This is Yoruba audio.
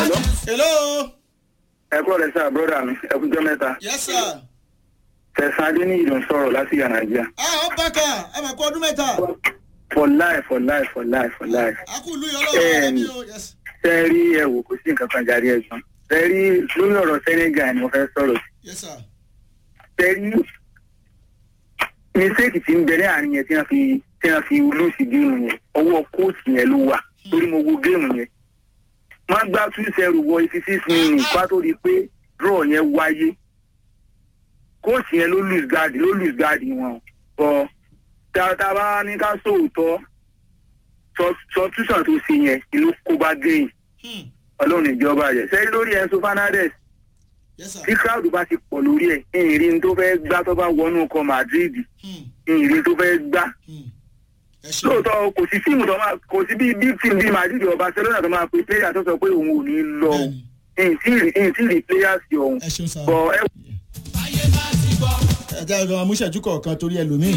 hello. ẹ kúrò lẹ́sà bọ́dà mi ẹ kújọ́ mẹ́ta yes sir. tẹ̀sán adé ní ìdùn sọ̀rọ̀ láti ìyá nàìjíríà ah ó bàkà ẹ mà kú ọdún mẹ́ta. for life for life for life for life a kú ìlú yìí ọlọ́run ọ̀rọ̀ mi o yes. tẹ́ rí ẹ wò kò sí nǹkan kan jáde ẹ̀gbọ́n tẹ́ rí lórí ọ̀rọ̀ senegal ni mo fẹ́ sọ̀rọ̀ sí yes sir. tẹ́ rí mistake tí ń bẹ ní àárín yẹn tí wọ́n fi tí wọ́n fi lùsì géèmù yẹn ọwọ́ kóòtù yẹn ló wà torí mo wo géèmù yẹn má gbá two zero wọ eighty six minutes bá tó di pé draw yẹn wáyé kóòtù yẹn ló lose guard ló lose guard wọn bọ tá a bá ní ká sóòótọ́ substitution tó ṣe yẹn ìlú kó bá gẹ̀yìn Hmm. ọlọ́run ìjọba rẹ̀ sẹ́yìn lórí Enzo Fernandez yes sir. tí crowd bá ti pọ̀ lórí ẹ̀ ìrìn tó fẹ́ gbá tó bá wọnú ọkọ̀ Madrid Hmm. ìrìn tó fẹ́ gbá Hmm. ẹ ṣe. lóòótọ́ kò sí tíìmù tó máa kò sí bíi big team bíi Madrid or Barcelona tó máa pe player tó sọ pé òun ò ní lọ Bẹ́ẹ̀ni. ìyìn tí rí players yọ òun ẹ ṣeun sá. bọ̀ ẹ ẹ jẹ́ ọ̀dọ̀ amúṣẹ́jú kọ̀ọ̀kan torí ẹlòmíì.